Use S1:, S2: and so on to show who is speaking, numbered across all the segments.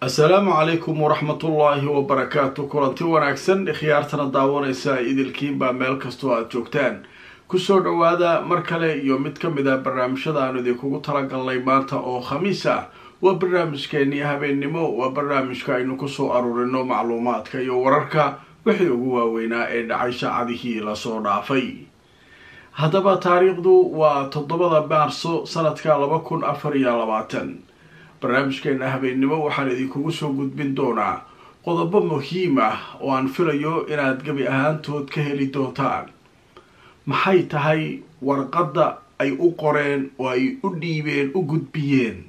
S1: assalaamu calaykum waraxmatullaahi wabarakaatu kulanti wanaagsan khiyaartana daawanaysa idilkiinbaa meel kastoo aada joogtaan kusoo dhowaada mar kale iyo mid ka mid a barnaamijyada aanu idinkugu talagalnay maanta oo khamiis ah waa barnaamijkeenii habeennimo waa barnaamijka aynu kusoo aruurino macluumaadka iyo wararka wixii ugu waaweynaa ee dhacay saacadihii lasoo dhaafay haddaba taariikhdu waa toddobada maarso sanadka laba kun afar iyo labaatan barnaamijkeena habeennimo waxaan idinkugu soo gudbin doonaa qodobo muhiim ah oo aan filayo inaad gebi ahaantood ka heli doontaan maxay tahay warqadda ay u qoreen oo ay u dhiibeen u gudbiyeen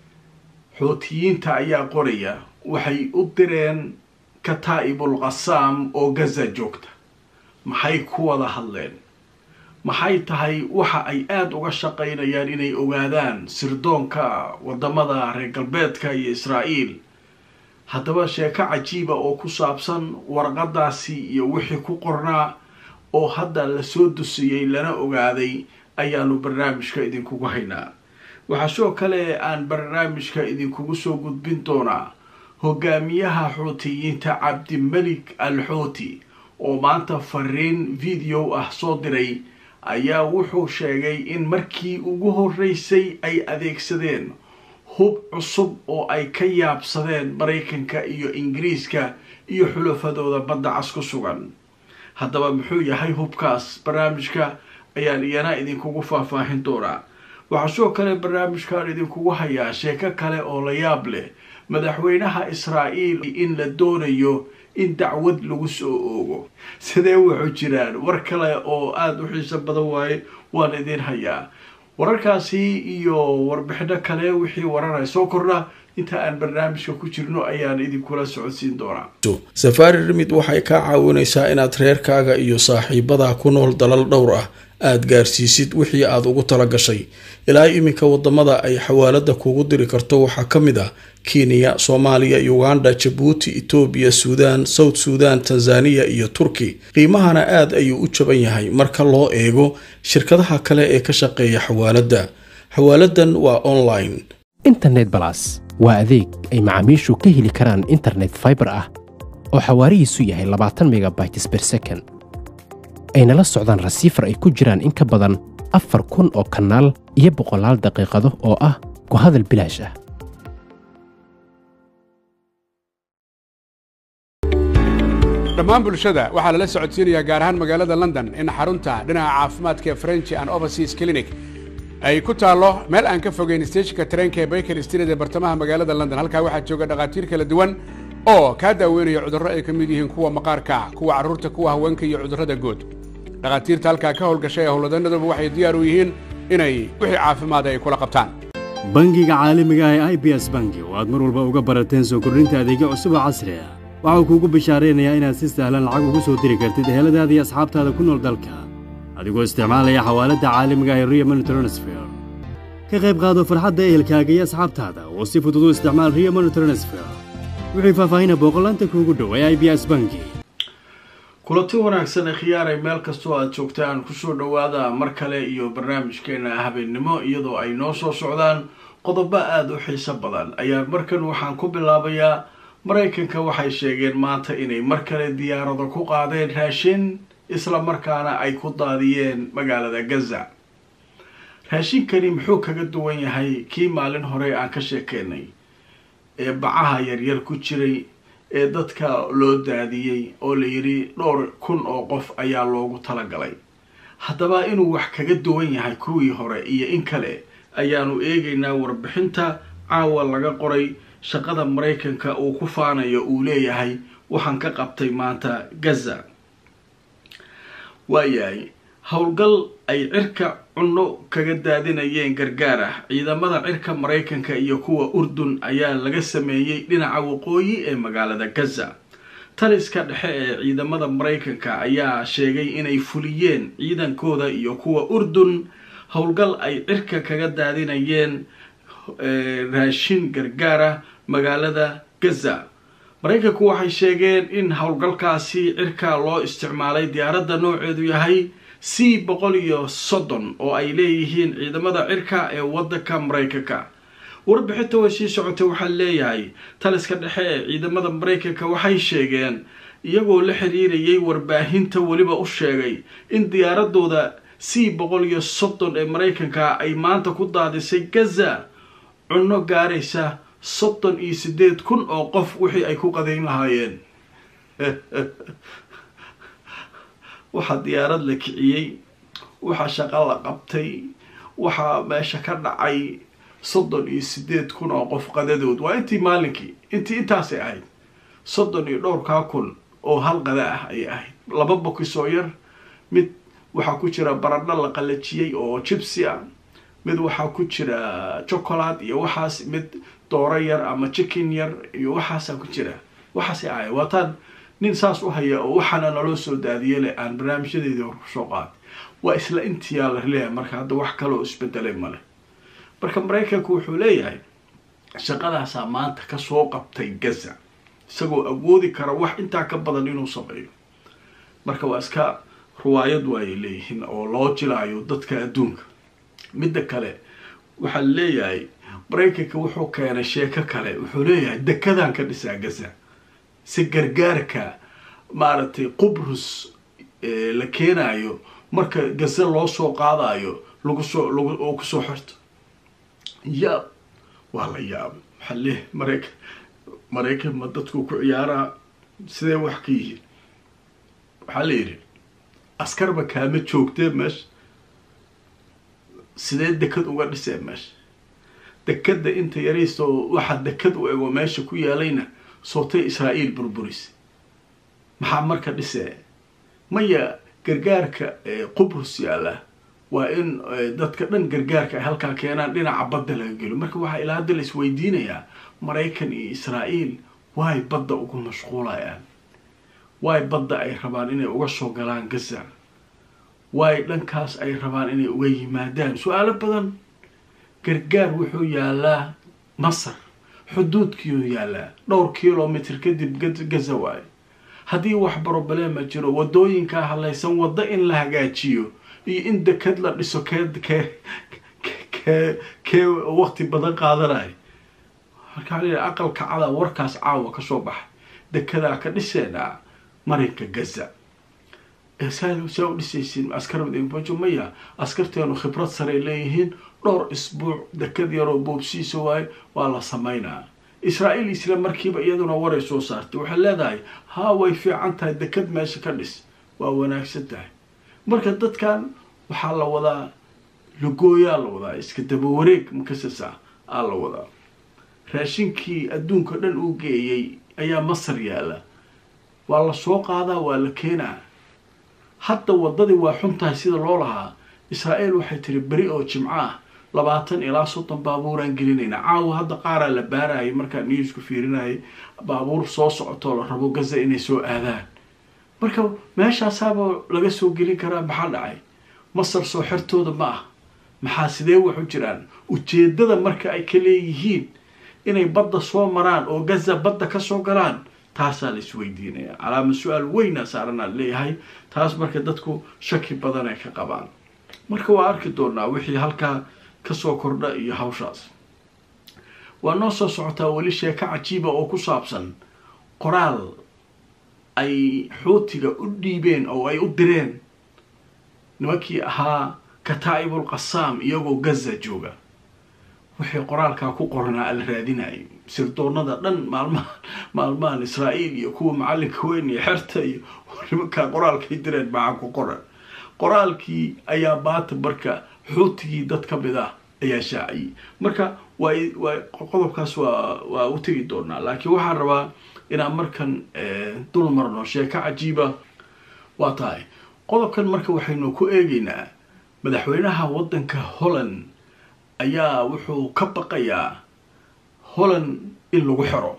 S1: xuutiyiinta ayaa qoraya waxay u direen kataa'ibul qasaam oo gaza joogta maxay ku wada hadleen maxay tahay waxa ay aada uga shaqaynayaan inay ogaadaan sirdoonka wadamada reer galbeedka iyo israa'iil haddaba sheeko cajiiba oo ku saabsan warqadaasi iyo wixii ku qornaa oo hadda lasoo dusiyey lana ogaaday ayaanu barnaamijka idinkugu haynaa waxaa sidoo kale aan barnaamijka idinkugu soo gudbin doonaa hogaamiyaha xuutiyiinta cabdimelik al xuuti oo maanta fariin video ah soo diray ayaa wuxuu sheegay in markii ugu horeysay ay adeegsadeen hub cusub oo ay ka yaabsadeen maraykanka iyo ingiriiska iyo xulafadooda badda cas ku sugan haddaba muxuu yahay hubkaas barnaamijka ayaan iyana idinkugu faahfaahin doonaa waxaa sidoo kale barnaamijkaan idinkugu hayaa sheeko kale oo la yaab leh madaxweynaha israa'iil in la doonayo in dacwad lagu soo oogo sidee wuxuu jiraan war kale oo aada u xiiso badan waaye waan idin hayaa wararkaasi iyo warbixino kale wixii wararaya soo kordha inta aan barnaamijka ku jirno ayaan idinkula socodsiin doonaa
S2: safaari rimid waxay kaa caawinaysaa inaad reerkaaga iyo saaxiibadaa ku nool dalal dhowr ah aada gaarsiisid wixii aada ugu tala gashay ilaa iminka wadamada ay xawaalada kugu diri karto waxaa ka mid ah kenya soomaaliya uganda jabuuti etoobiya suudaan south suudan tanzaniya iyo turki qiimahana aada ayuu u jaban yahay marka loo eego shirkadaha kale ee ka shaqeeya xawaaladda xawaaladan waa online
S3: internet balas waa adeeg ay macaamiishu ka heli karaan internet faibar ah oo xawaarihiisu yahay labaatan megabytes ber second ayna la socdaan rasiifar ay ku jiraan in ka badan afar kun oo kanaal iyo boqolaal daqiiqado oo ah ku hadal bilaash ah
S4: dhammaan bulshada waxaa lala socodsiinayaa gaar ahaan magaalada london in xarunta dhinaca caafimaadka ee french and overseas clinic ay ku taallo meel aan ka fogeyn steejinka tareenka ee baker street ee bartamaha magaalada london halkaa waxaa jooga dhakhaatiir kala duwan oo kaa daaweynaya cudurro ay ka mid yihiin kuwa maqaarka kuwa carruurta kuwa haweenka iyo cudurrada guud dhakhaatiirta halkaa ka howlgashay ee howlwadanaduba waxay diyaar u yihiin inay wixii caafimaada ay kula qabtaan
S5: bangiga caalamiga ah ee i b s bangi oo aad mar walba uga barateen soo kordhinta adeegyo cusub oo casri ah waxau kuugu bishaaraynayaa inaad si sahlan lacag ugu soo diri kartid eheladaada iyo asxaabtaada ku nool dalka adigoo isticmaalaya xawaaladda caalamiga ah ee rio money transfer ka qayb qaado farxadda ehelkaaga iyo asxaabtaada oo si fudud u isticmaal rio money transfer wixii faahfaahina booqolaanta kuugu dhow ee i b s bangi
S1: kulanti wanaagsan ee khiyaaray meel kastoo aada joogtaan kusoo dhowaada mar kale iyo barnaamijkeena habeennimo iyadoo ay noo soo socdaan qodobo aada u xiiso badan ayaa markan waxaan ku bilaabayaa maraykanka waxay sheegeen maanta inay mar kale diyaarado ku qaadeen raashin isla markaana ay ku daadiyeen magaalada gaza raashinkani muxuu kaga duwan yahay kii maalin hore aan ka sheekeynay ee bacaha yaryar ku jiray ee dadka loo daadiyey oo la yidhi dhowr kun oo qof ayaa loogu talagalay haddaba inuu wax kaga duwan yahay kuwii hore iyo in kale ayaanu eegaynaa warbixinta caawa laga qoray shaqada maraykanka uu ku faanayo uu leeyahay waxaan ka qabtay maanta gaza waayahay howlgal ay cirka cunno kaga daadinayeen gargaar ah ciidamada cirka maraykanka iyo kuwa urdun ayaa laga sameeyey dhinaca waqooyi ee magaalada gaza taliska dhexe ee ciidamada maraykanka ayaa sheegay inay fuliyeen ciidankooda iyo kuwa urdun howlgal ay cirka kaga daadinayeen raashin gargaar ah magaalada gaza maraykanku waxay sheegeen in howlgalkaasi cirka loo isticmaalay diyaaradda nooceedu yahay c boqol iyo soddon oo ay leeyihiin ciidamada cirka ee waddanka maraykanka warbixinta way sii socotay waxaa leeyahay taliska dhexe ee ciidamada maraykanka waxay sheegeen iyagoo la xiriirayay warbaahinta weliba u sheegay in diyaaradooda c boqol iyo soddon ee maraykanka ay maanta ku daadisay gaza cunno gaaraysa soddon iyo sideed kun oo qof wixii ay ku qadayn lahaayeen waxaa diyaarad la kiciyey waxaa shaqo la qabtay waxaa meesha ka dhacay soddon iyo sideed kun oo qof qadadood waa intii maalinkii intii intaasay ahayd soddon iyo dhowrkaa kun oo hal qada ah ayay ahayd laba bokis oo yar mid waxaa ku jira baradho la qalajiyey oo jibsi ah mid waxaa ku jira chocolate iyo waxaas mid dooro yar ama chicken yar iyo waxaasaa ku jira waxaasay ahay waataan nin saas u haya oo waxaana naloo soo daadiye leh aan barnaamijyadeedii hor kusoo qaaday waa isla intiyaa la leeyahay marka hadda wax kaloo isbedelay male marka maraykanku wuxuu leeyahay shaqadaasaa maanta kasoo qabtay gaza isagoo awoodi kara wax intaa ka badan inuu sameeyo marka waa iska ruwaayad waayay leeyihiin oo loo jilaayo dadka adduunka midda kale waxaa leeyahay maraykanka wuxuu keenay sheeko kale wuxuu leeyahay dekadaan ka dhisaa gaza si gargaarka maaragtay qubrus la keenayo marka gaza loo soo qaadayo lagu soo lag oo kusoo xirto yaab waa la yaabay waxaa leeyahay maraykan maraykan ma dadku ku ciyaaraa sidee wax ka yihiin waxaa la yidhi askarba kaama joogtee meesha sidee dekad uga dhisee meesha dekadda inta yarayso waxaa dekad u ego meesha ku yaalayna sootay israa'iil burburis maxaa marka dhisee maya gargaarka qubrus yaalla waa in dadka dhan gargaarka ay halkaa keenaan dhinaca badda laga gelo marka waxaa ilaa hadda la isweydiinayaa maraykan iyo israa'iil waay badda ugu mashquulayaan waay badda ay rabaan inay uga soo galaan gaza waay dhankaas ay rabaan inay uga yimaadaan su-aalo badan gargaar wuxuu yaalaa masar xuduudkiiuu yaalaa dhowr kilomitr kadib gaza waayo haddii wax broblema jiro wadooyinkaa halaysan waddo in la hagaajiyo iyo in dekad la dhiso kee kee kee kee waqti badan qaadanayo markaa la aqalka cada warkaas caawa kasoo baxay dekedaa ka dhiseenaa marinka gaza saa u dhisaysiin askarmadainbajo maya askarteenu khibrad saray leeyihiin dhowr isbuuc dekad yaroo boobsiisa waayo waa la sameynaa israa'iil isla markiiba iyaduna waray soo saartay waxay leedahay haa way fiican tahay dekad meesha ka dhis waa wanaagsan tahay marka dadkan waxaa la wadaa lagooyaa la wadaa iska daba wareeg makasasa aa la wadaa raashinkii adduunka dhan uu geeyey ayaa masar yaala waa la soo qaadaa waa la keenaa hadda waddadii waa xun tahay sida loo lahaa israa'iil waxay tiri beri oo jimco ah labaatan ilaa soddon baabuuraan gelinayna caawa hadda qaaraa la baarayay markaan newsku fiirinayay baabuur soo socotoo la rabo gaza inay soo aadaan marka meeshaasaaba laga soo gelin karaa maxaa dhacay masar soo xertooda ma ah maxaa sidee waxu jiraan ujeedada marka ay ka leeyihiin inay badda soo maraan oo gaza badda kasoo galaan taasaa la isweydiinaya calaama su-aal weyna saaranaa leeyahay taas marka dadku shaki badan ay ka qabaan marka waa arki doonaa wixii halkaa kasoo kordha iyo hawshaas waa noo soo socotaa weli sheeko cajiiba oo ku saabsan qoraal ay xuutiga u dhiibeen oo ay u direen nimankii ahaa kataa'ibul qasaam iyagoo gaza jooga wixii qoraalkaa ku qoranaa ala raadinayay sirdoonada dhan maalmahan maalmahan israa'iil iyo kuwa macalinka weyn iyo xerta iyo nimankaa qoraalkay direen maxaa ku qoran qoraalkii ayaa baata marka xuutigii dad ka mid ah ayaa shaaciyey marka waa waa qodobkaas waa waa u tegi doonaa laakiin waxaan rabaa inaan markan dul marno sheeko cajiiba waa tahay qodobkan marka waxaynu ku eegeynaa madaxweynaha waddanka holland ayaa wuxuu ka baqayaa holland in lagu xero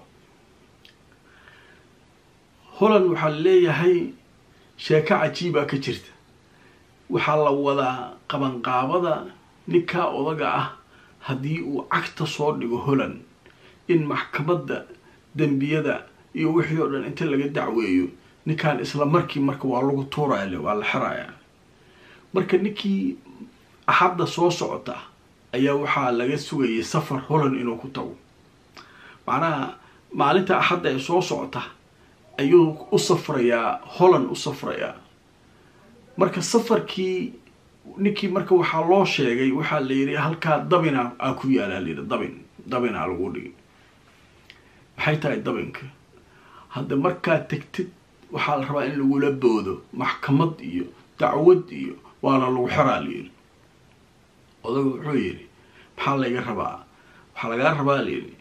S1: holland waxaa leeyahay sheeko cajiibaa ka jirta waxaa la wadaa qabanqaabada ninkaa odaga ah haddii uu cagta soo dhigo holland in maxkamadda dembiyada iyo wixii oo dhan inta laga dacweeyo ninkaan isla markii marka waa lagu tuuraya waa la xerayaa marka ninkii axadda soo socota ayaa waxaa laga sugayay safar holland inuu ku tago macnaha maalinta axadda ee soo socota ayuu u safrayaa holland u safrayaa marka safarkii ninkii marka waxaa loo sheegay waxaa la yidhi halkaa dabina aa ku yaalaa layidhi dabin dabinaa lagu dhigi maxay tahay dabinka hadda markaad tegtid waxaa la rabaa in lagula boodo maxkamad iyo dacwad iyo waana lagu xiraa layidhi odaga wuxuu yidhi maxaa layga rabaa waxaa lagaa rabaa layidhi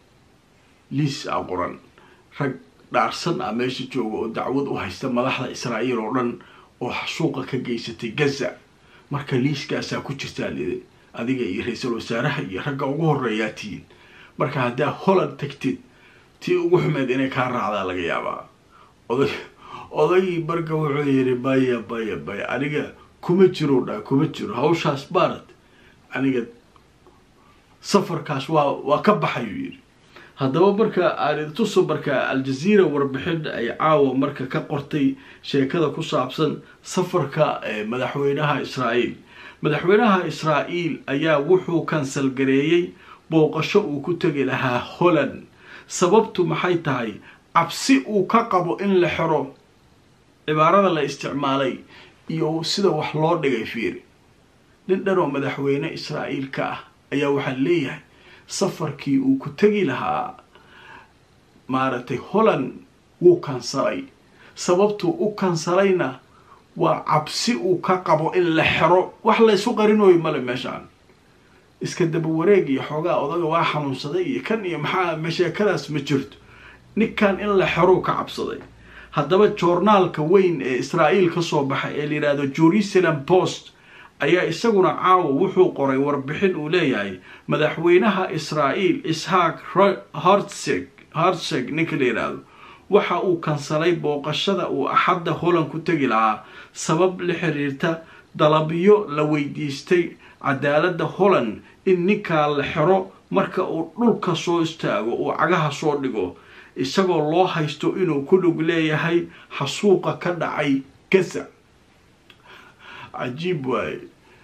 S1: liis a qoran rag dhaarsan ah meesha jooga oo dacwad u haysta madaxda israa'iil oo dhan oo xasuuqa ka geysatay gaza marka liiskaasaa ku jirtaa layidhi adiga iyo ra-iisul wasaaraha iyo ragga ugu horeeyaa tihiin marka haddaa holland tagtid tii ugu xumeed inay kaa raacdaa laga yaabaa oday odagii marka wuxuu yidhi baya baya baya aniga kuma jiro dha kuma jiro hawshaas baarad aniga safarkaas waa waa ka baxayuu yidhi haddaba marka aanituso marka aljaziira warbixin ay caawa marka ka qortay sheekada ku saabsan safarka madaxweynaha israa'iil madaxweynaha israa'iil ayaa wuxuu kansal gareeyey booqasho uu ku tegi lahaa holland sababtu maxay tahay cabsi uu ka qabo in la xiro cibaarada la isticmaalay iyo sida wax loo dhigay fiiri nin dhan oo madaxweyne israa'iil ka ah ayaa waxaa leeyahay safarkii uu ku tegi lahaa maaragtay holland wuu kansalay sababtuu u kansalayna waa cabsi uu ka qabo in la xero wax laysu qarinooyo male meeshaan iska daba wareeg iyo xoogaa odaga waa xanuunsaday iyo kan iyo maxaa sheekadaas ma jirto ninkan in la xerou ka cabsaday haddaba joornaalka weyn ee israa'iil ka soo baxay ee la yidhaahdo jerusalem post ayaa isaguna caawa wuxuu qoray warbixin uu leeyahay madaxweynaha israa'iil ishaaq hartseg hartseg ninka la yidhaahdo waxa uu kansalay booqashada uu axadda holland ku tegi lahaa sabab la xiriirta dalabyo la weydiistay cadaaladda holland in ninkaa la xero marka uu dhulka soo istaago uu cagaha soo dhigo isagoo loo haysto inuu ku dhug leeyahay xasuuqa ka dhacay gaza cajiib waaye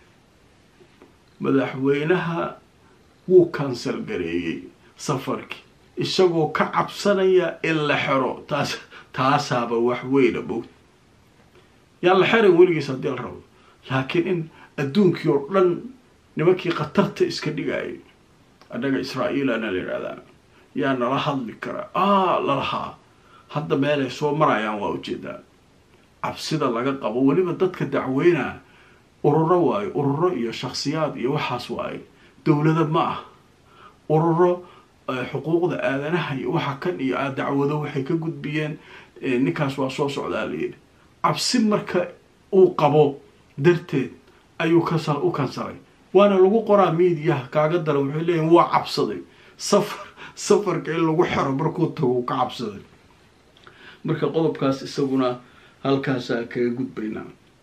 S1: madaxweynaha wuu kansal gareeyey safarkii isagoo ka cabsanaya in la xero taas taasaaba wax weyna bog yaan la xeray weligiis haddii la rabo laakiin in adduunkii oo dhan nimankii khatarta iska dhigayay annaga israa'iilana la yidhahdaa yaa nala hadli karaa aa lalahaa hadda meelay soo marayaan waa ujeedaa cabsida laga qabo weliba dadka dacweynaa ururo waayo ururo iyo shakhsiyaad iyo waxaas waaye dowlada ma ah ururo xuquuqda aadanaha iyo waxa kan iyo a dacwado waxay ka gudbiyeen ninkaas waa soo socdaa layidhi cabsi marka uu qabo darteed ayuu kasa u kansalay waana lagu qoraa miidiyaha kaaga dara waxay leeyihin waa cabsaday safar safarka in lagu xero markuu tago ka cabsaday marka qodobkaas isaguna halkaasaan kaga gudbaynaa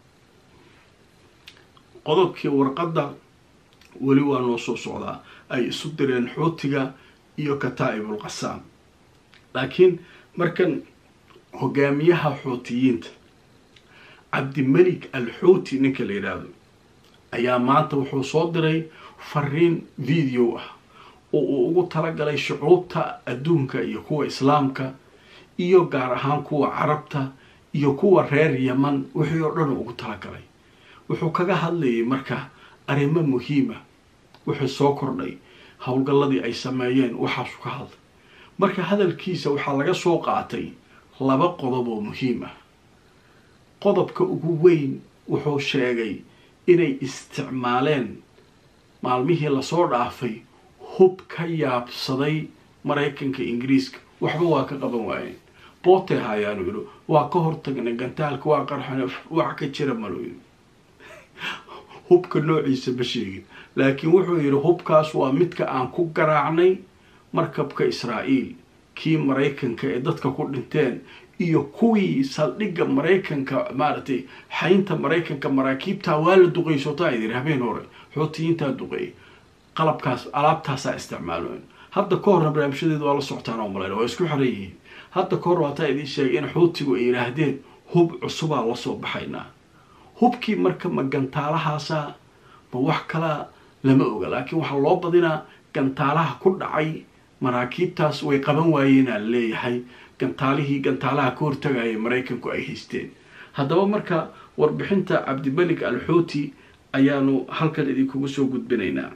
S1: qodobkii warqadda weli waa noo soo socdaa ay isu direen xuutiga iyo kataa'ibul qasaam laakiin markan hogaamiyaha xuutiyiinta cabdimelik al xuuti ninka la yidhaahdo ayaa maanta wuxuu soo diray fariin video ah oo uu ugu talagalay shucuubta adduunka iyo kuwa islaamka iyo gaar ahaan kuwa carabta iyo kuwa reer yaman wixii oo dhan ugu talagalay wuxuu kaga hadlayay marka arrimo muhiima wuxuu soo kordhay howlgalladii ay sameeyeen waxaasu ka hadlay marka hadalkiisa waxaa laga soo qaatay laba qodob oo muhiim ah qodobka ugu weyn wuxuu sheegay inay isticmaaleen maalmihii lasoo dhaafay hub ka yaabsaday maraykanka ingiriiska waxba waa ka qaban waayeen bootay haayaanu yidhi waa ka hortagnay gantaalka waa qarxan wax ka jira malo yidhi hubka noociisa ma sheegin laakiin wuxuu yidhi hubkaas waa midka aan ku garaacnay markabka israa'iil kii maraykanka ee dadka ku dhinteen iyo kuwii saldhigga maraykanka maaragtay xaynta maraykanka maraakiibtaa waa la duqeey sootaa yidhi habeen hore xootiyiintaa duqeeyay qalabkaas alaabtaasaa isticmaaloen hadda ka horna barnaamijyadeeda waa la socotaan oo malayna waa isku xiran yihiin hadda ka hor waataa idiin sheegay in xuutigu ay yidhaahdeen hub cusubaa la soo baxaynaa hubkii marka ma gantaalahaasa ma wax kalaa lama oga laakiin waxaa loo badinaa gantaalaha ku dhacay maraakiibtaas way qaban waayeenaa leeyahay gantaalihii gantaalaha ka hortagaya maraykanku ay haysteen haddaba marka warbixinta cabdimelik alxuuti ayaanu halkan idinkugu soo gudbinaynaa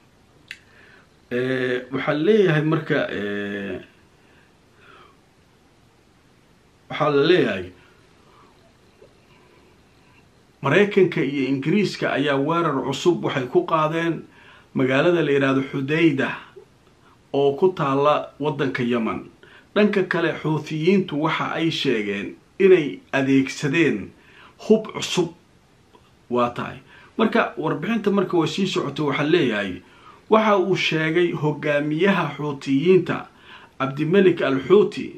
S1: waxaa leeyahay marka waxaa la leeyahay maraykanka iyo ingiriiska ayaa weerar cusub waxay ku qaadeen magaalada la yidhaahdo xudayda oo ku taalla waddanka yeman dhanka kale xuutiyiintu waxa ay sheegeen inay adeegsadeen hub cusub waa tahay marka warbixinta marka way sii socoto waxaa leeyahay waxa uu sheegay hogaamiyaha xuutiyiinta cabdimelik al xuuti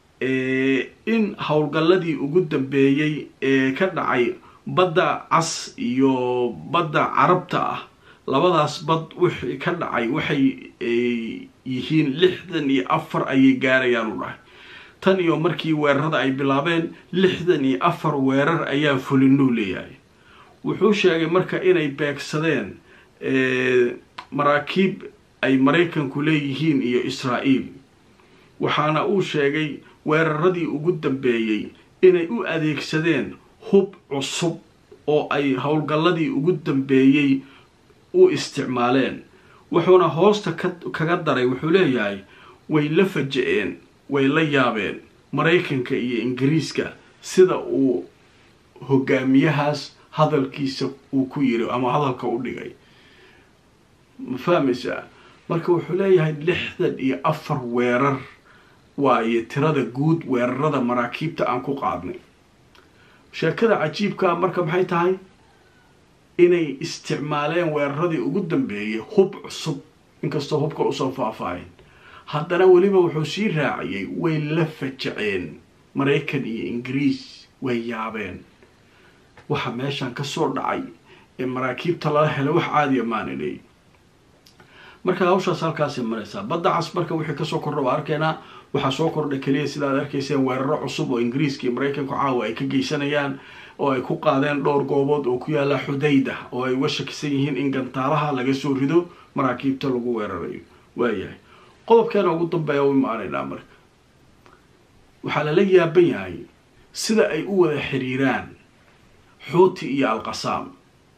S1: in howlgalladii ugu dambeeyey ee ka dhacay badda cas iyo badda carabta ah labadaas bad wixii ka dhacay waxay yihiin lixdan iyo afar ayay gaarayaan u dhahay tan iyo markii weerarada ay bilaabeen lixdan iyo afar weerar ayaa fulinuu leeyahay wuxuu sheegay marka inay beegsadeen maraakiib ay maraykanku leeyihiin iyo israa'iil waxaana uu sheegay weeraradii ugu dambeeyey inay u adeegsadeen hub cusub oo ay howlgalladii ugu dambeeyey u isticmaaleen wuxuuna hoosta kaga daray wuxuu leeyahay way la faja-een way la yaabeen maraykanka iyo ingiriiska sida uu hogaamiyahaas hadalkiisa uu ku yiri ama hadalka u dhigay ma fahmaysaa marka wuxuu leeyahay lixdan iyo afar weerar waayo tirada guud weerarada maraakiibta aan ku qaadnay sheekada cajiibkaa marka maxay tahay inay isticmaaleen weeraradii ugu dambeeyay hub cusub inkastoo hubka usoo faahfaahin haddana weliba wuxuu sii raaciyey way la fajaceen maraykan iyo ingiriis way yaabeen waxa meeshan kasoo dhacay ee maraakiibta lala helay wax caadiya maaniley marka hawshaas halkaasay maraysaa badda cas marka wixii kasoo kordha waa arkaynaa waxaa soo kordhay keliya sidaad arkayseen weeraro cusub oo ingiriiska iyo maraykanku caawa ay ka geysanayaan oo ay ku qaadeen dhowr goobood oo ku yaala xudayda oo ay uga shakisan yihiin in gantaalaha laga soo rido maraakiibta lagu weerarayo waayahay qodobkeena ugu dambeeya u imaanaynaa marka waxaa lala yaaban yahay sida ay u wada xiriiraan xuuti iyo alqasaam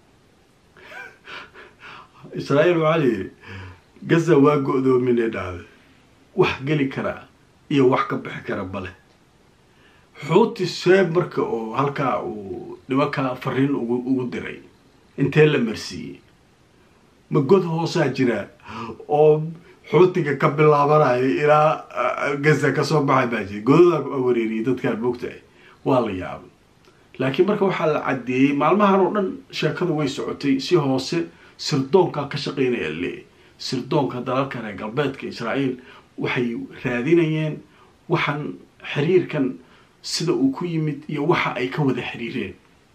S1: israa'iil waxaa layidhi gaza waa go-doominay dhahde wax geli karaa iyo wax ka bixi kara bale xuuti seeb marka oo halkaa uu nimankaa fariin ugu ugu diray intee la marsiiyey ma god hoosaa jiraa oo xuutiga ka bilaabanayo ilaa gaza kasoo baxay baa jira godadaa wareeriyay dadkaan moogtahay waa la yaabay laakiin marka waxaa la caddeeyey maalmahan oo dhan sheekadu way socotay si hoose sirdoonkaa ka shaqeynaya leeyahy sirdoonka dalalka reer galbeedka israa'iil waxay raadinayeen waxaan xiriirkan sida uu ku yimid iyo waxa ay ka wada xiriireen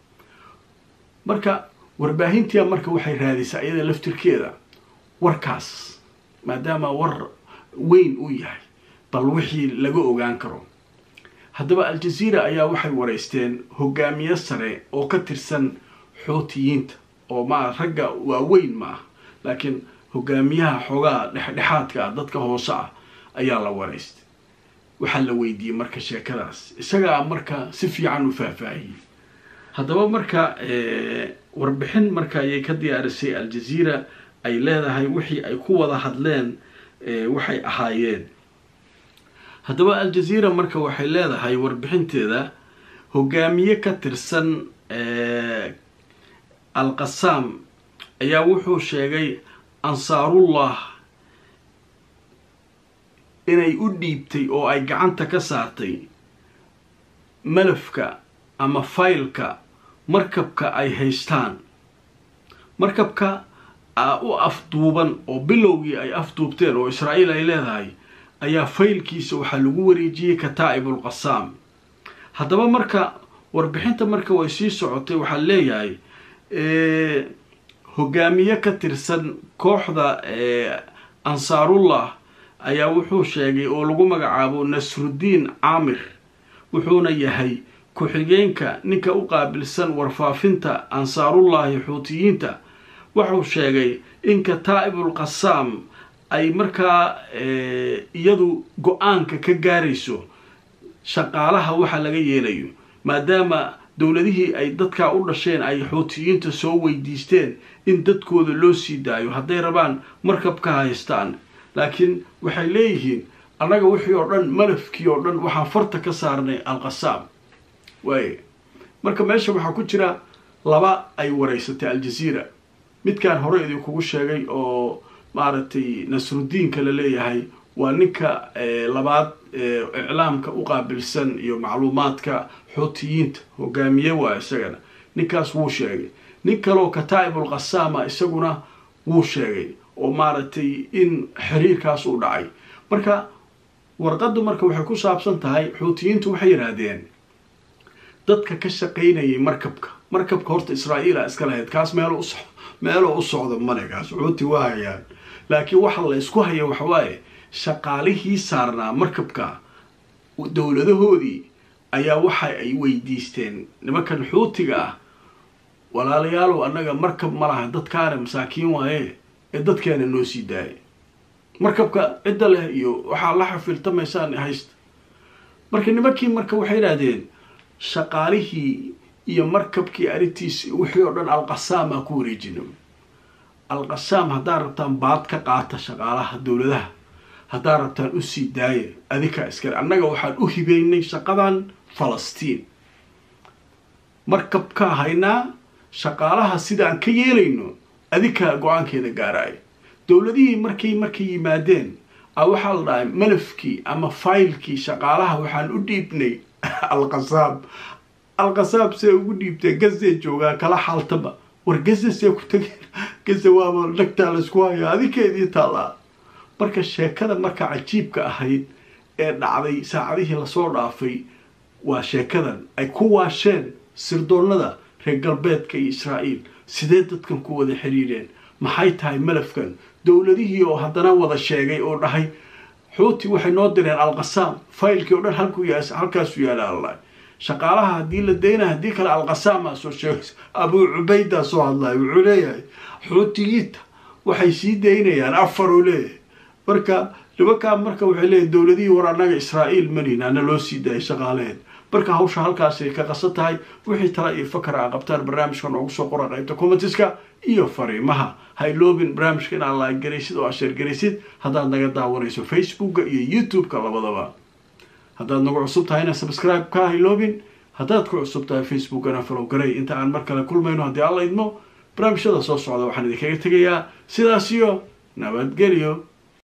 S1: marka warbaahintia marka waxay raadisay iyada laftirkeeda warkaas maadaama war weyn uu yahay bal wixii laga ogaan karo haddaba al-jazeera ayaa waxay wareysteen hogaamiye sare oo ka tirsan xuutiyiinta oo ma ragga waaweyn ma ah laakiin hogaamiyaha xoogaa dhexdhexaadka ah dadka hoose ah ayaa la wareystay waxaa la weydiiyey marka sheekadaas isagaa marka si fiican u faahfaahiyey haddaba marka warbixin marka ayay ka diyaarisay al-jazeera ay leedahay wixii ay ku wada hadleen waxay ahaayeen haddaba al-jazeera marka waxay leedahay warbixinteeda hogaamiye ka tirsan al-qasaam ayaa wuxuu sheegay ansaarullah inay u dhiibtay oo ay gacanta ka saartay malafka ama faylka markabka ay haystaan markabka u afduuban oo bilowgii ay afduubteen oo israa'iil ay leedahay ayaa faylkiisa waxaa lagu wareejiyey kataa'ibul qasaam haddaba marka warbixinta marka way sii socotay waxaa leeyahay hogaamiye ka tirsan kooxda ansaarullah ayaa wuxuu sheegay oo lagu magacaabo nasruddiin caamir wuxuuna yahay ku-xigeenka ninka u qaabilsan warfaafinta ansaarullahi xuutiyiinta wuxuu sheegay in kataa'ibul qasaam ay markaa iyadu go-aanka ka gaarayso shaqaalaha waxa laga yeelayo maadaama dowladihii ay dadkaa u dhasheen ay xuutiyiinta soo weydiisteen in dadkooda loo sii daayo hadday rabaan markabka haystaan laakiin waxay leeyihiin annaga wixii oo dhan malafkii oo dhan waxaan farta ka saarnay alqasaam waay marka meesha waxaa ku jira laba ay wareysatay aljaziira midkaan hore idinkugu sheegay oo maaragtay nasrudiinka la leeyahay waa ninka labaad iclaamka u qaabilsan iyo macluumaadka xuutiyiinta hogaamiye waa isagana ninkaas wuu sheegay nin kaleo kataa'ibul qasaama isaguna wuu sheegay oo maaragtay in xiriirkaas uu dhacay marka warqaddu marka waxay ku saabsan tahay xuutiyiintu waxay yidhaahdeen dadka ka shaqaynayay markabka markabka horta israa'iila iska lahayd kaas meel us meeloo u socda male kaas xuuti waa hayaan laakiin waxa la isku haya waxawaaye shaqaalihii saarnaa markabka dowladahoodii ayaa waxa ay weydiisteen nimankan xuutiga ah walaalayaalow annaga markab ma laha dadkaana masaakiin waaye ee dadkeena noo sii daaya markabka cidda leh iyo waxaa la xafiltamaysaan haysta marka nimankii marka waxay idhahdeen shaqaalihii iyo markabkii arrintiis wixii oo dhan alqasaam aa ku wareejina alqasaam haddaad rabtaan baad ka qaata shaqaalaha dowladaha haddaad rabtaan usii daaya adinkaa iskale annaga waxaan u hibeynay shaqadan falastiin markabkaa haynaa shaqaalaha sidaan ka yeelayno adinkaa go-aankeeda gaaraayo dowladihii markay markay yimaadeen a waxaa la dhahay malafkii ama faylkii shaqaalaha waxaan u dhiibnay alqasaam alqasaam see ugu dhiibtee gazee joogaa kala xaaltaba war gaze see ku tageen gaze waaba dhagtaa laysku hayaa adinkeedii taallaa marka sheekada marka cajiibka ahayd ee dhacday saacadihii lasoo dhaafay waa sheekadan ay ku waasheen sirdoonnada reer galbeedka iyo israa'iil sidee dadkan ku wada xiriireen maxay tahay malafkan dowladihii oo haddana wada sheegay oo dhahay xuuti waxay noo direen alqasaam faylkii oo dhan halkuu halkaasu yaala alla shaqaalaha haddii la dayna haddii kale alqasaamaa soo sheegaysa abuu cubaydaa soo hadlaya wuxuu leeyahay xuutiyiinta waxay sii daynayaan afar uu leeyahay marka nimankaa marka waxay leeyahay dowladihii war annaga israa'iil malina ana loo sii daayay shaqaalaheed marka hawsha halkaasay ka qasan tahay wixii tala iyo fakar a qabtaan barnaamijka noogu soo qora qaybta commentiska iyo fariimaha ha iloobin barnaamijka inaad laaggaraysid oo asheergaraysid haddaad naga daawanayso facebooka iyo youtube-ka labadaba haddaad nagu cusub tahayna subscribe ka ha iloobin haddaad ku cusub tahay facebookana falow garay inta aan mar kale kulmayno haddii alla idmo barnaamijyada soo socda waxaan idinkaga tegayaa sidaas iyo nabadgelyo